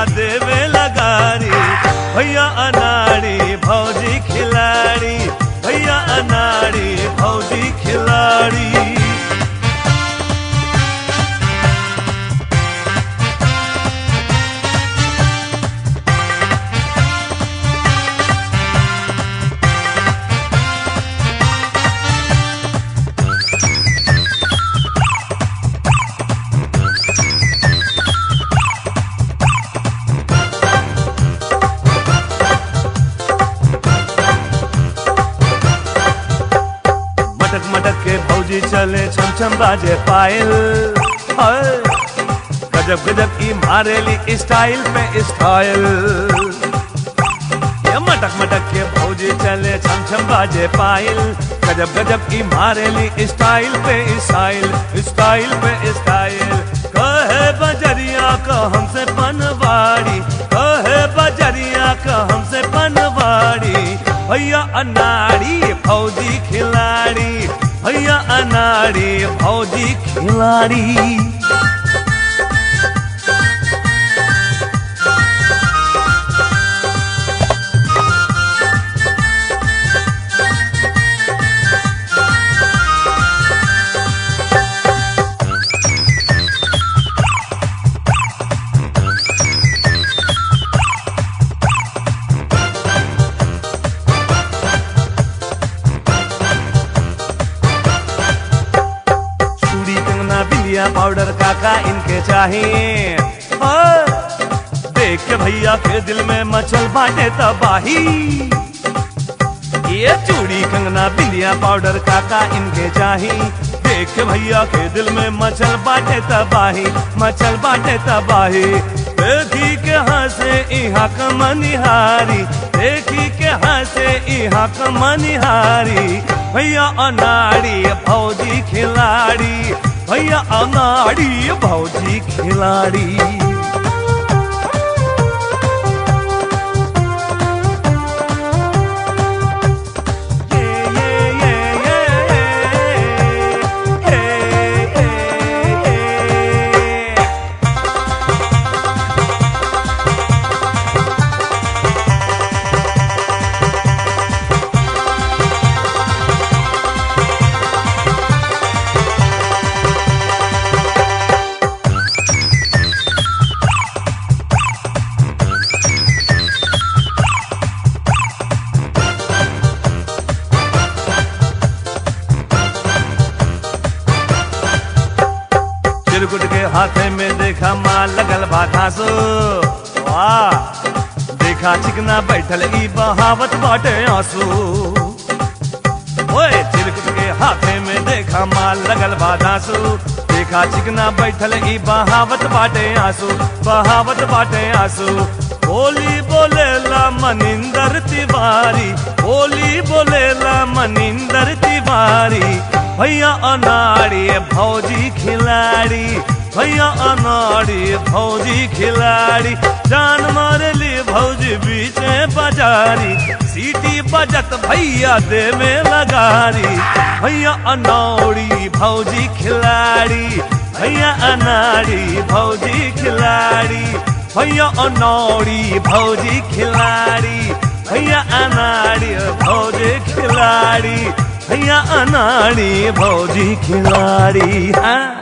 भैया देवे लगारी भैया अनाड़ी भौजी खिलाड़ी भैया अनाड़ी भौजी खिलाड़ी मटक मटक के भौजी चले छम छम बाजे पायल हाय। गजब गजब की मारेली स्टाइल पे स्टाइल ये मटक मटक के भौजी चले छम छम बाजे पायल गजब गजब की मारेली स्टाइल पे स्टाइल स्टाइल पे स्टाइल कहे बजरिया का हमसे पनवाड़ी कहे बजरिया का हमसे पनवाड़ी भैया अनाड़ी फौजी खिलाड़ी भैया अनाड़ी फौजी खिलाड़ी चूड़ी कंगना बिंदिया पाउडर काका इनके चाहिए और देख के भैया के दिल में मचल बाटे तबाही ये चूड़ी कंगना बिंदिया पाउडर काका इनके चाहिए देख के भैया के दिल में मचल बाटे तबाही मचल बाटे तबाही देखी के हंसे इहा कमनिहारी देखी के हंसे इहा कमनिहारी भैया अनाड़ी भौजी खिलाड़ी भैया अनाड़ी भौजी खिलाड़ी चिरकुट के हाथे में देखा माल लगल बा घासो वाह देखा चिकना बैठल ई बहावत बाटे आंसू ओए चिरकुट के हाथे में देखा माल लगल बा घासो देखा चिकना बैठल ई बहावत बाटे आंसू बहावत बाटे आंसू बोली बोलेला मनिंदर तिवारी बोली बोलेला मनिंदर तिवारी भैया अनाड़ी भौजी खिलाड़ी भैया अनाड़ी भौजी खिलाड़ी जान मारली भौजी बीचे बाजारी सीटी बजत भैया दे में लगारी भैया अनाड़ी भौजी खिलाड़ी भैया अनाड़ी भौजी खिलाड़ी भैया अनाड़ी भौजी खिलाड़ी भैया अनाड़ी भौजी खिलाड़ी भैया अनाड़ी भौजी खिलाड़ी हाँ